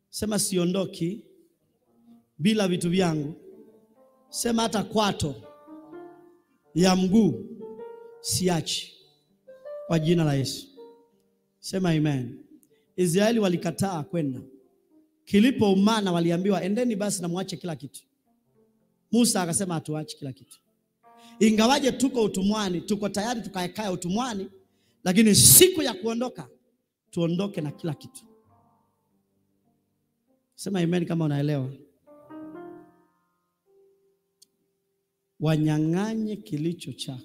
Sema siondoki bila vitu vyangu. Sema hata kwato ya mguu siachi, kwa jina la Yesu. Sema amen. Israeli walikataa kwenda, kilipoumana waliambiwa endeni basi na mwache kila kitu. Musa akasema hatuachi kila kitu, ingawaje tuko utumwani, tuko tayari tukaekae utumwani, lakini siku ya kuondoka tuondoke na kila kitu. Sema amen kama unaelewa. Wanyang'anye kilicho chako,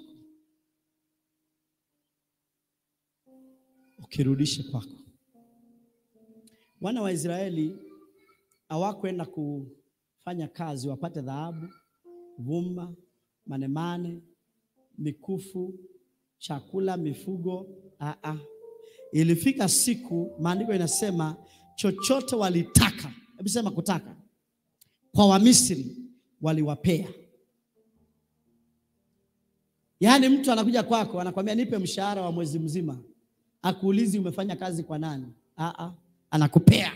ukirudishe kwako. Wana wa Israeli hawakwenda kufanya kazi wapate dhahabu, vumba, manemane, mikufu, chakula, mifugo. Aa, ilifika siku, maandiko inasema chochote walitaka, hebu sema kutaka, kwa Wamisri waliwapea. Yaani mtu anakuja kwako anakwambia nipe mshahara wa mwezi mzima, akuulizi umefanya kazi kwa nani. Aa, anakupea.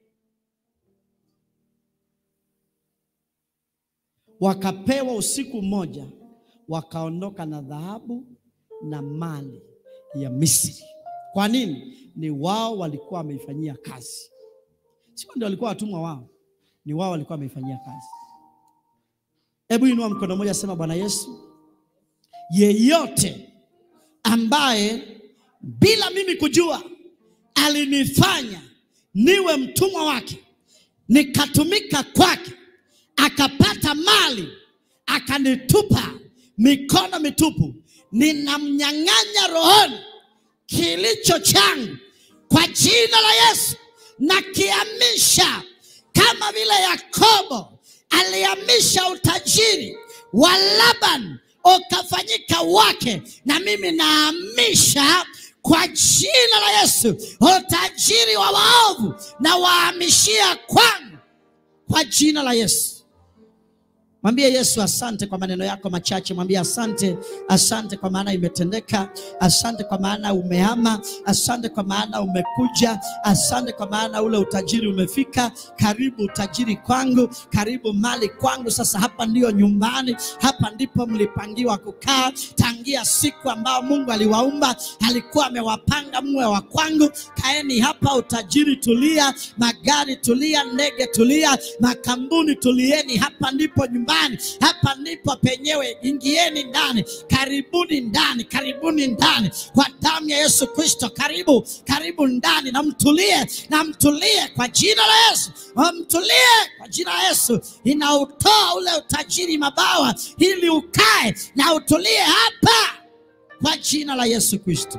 Wakapewa usiku mmoja, wakaondoka na dhahabu na mali ya Misri. Kwa nini? Ni wao walikuwa wameifanyia kazi, sio ndio? Walikuwa watumwa wao, ni wao walikuwa wameifanyia kazi. Hebu inua mkono mmoja, sema Bwana Yesu, yeyote ambaye bila mimi kujua alinifanya niwe mtumwa wake, nikatumika kwake, akapata mali, akanitupa mikono mitupu, ninamnyang'anya rohoni kilicho changu kwa jina la Yesu, na kiamisha kama vile Yakobo alihamisha utajiri wa Laban ukafanyika wake, na mimi nahamisha kwa jina la Yesu utajiri wa waovu na wahamishia kwangu kwa jina la Yesu. Mwambie Yesu asante kwa maneno yako machache. Mwambie asante, asante kwa maana imetendeka. Asante kwa maana umehama. Asante kwa maana umekuja. Asante kwa maana ule utajiri umefika. Karibu utajiri kwangu, karibu mali kwangu. Sasa hapa ndiyo nyumbani, hapa ndipo mlipangiwa kukaa tangia siku ambao Mungu aliwaumba, alikuwa amewapanga mwe wa kwangu. Kaeni hapa, utajiri tulia, magari tulia, ndege tulia, makambuni tulieni. Hapa ndipo nyumbani hapa ndipo penyewe. Ingieni ndani, karibuni ndani, karibuni ndani kwa damu ya Yesu Kristo. Karibu, karibu ndani, na mtulie, na mtulie kwa jina la Yesu, mtulie kwa jina la Yesu. Inautoa ule utajiri mabawa, ili ukae na utulie hapa kwa jina la Yesu Kristo.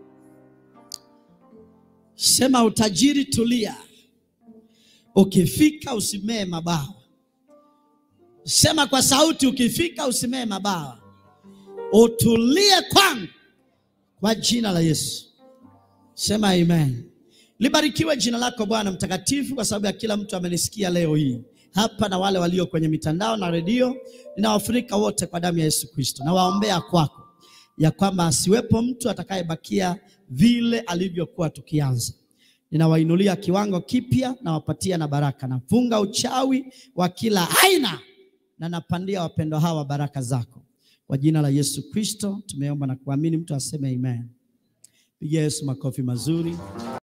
Sema utajiri, tulia, ukifika usimee mabawa. Sema kwa sauti, ukifika usimee mabawa, utulie kwangu kwa jina la Yesu. Sema amen. Libarikiwe jina lako Bwana mtakatifu, kwa sababu ya kila mtu amenisikia leo hii hapa na wale walio kwenye mitandao na redio. Ninawafunika wote kwa damu ya Yesu Kristo. Nawaombea kwako ya kwamba asiwepo mtu atakayebakia vile alivyokuwa tukianza. Ninawainulia kiwango kipya, nawapatia na baraka. Nafunga uchawi wa kila aina na napandia wapendwa hawa baraka zako kwa jina la Yesu Kristo tumeomba na kuamini. Mtu aseme amen. Pigia Yesu makofi mazuri.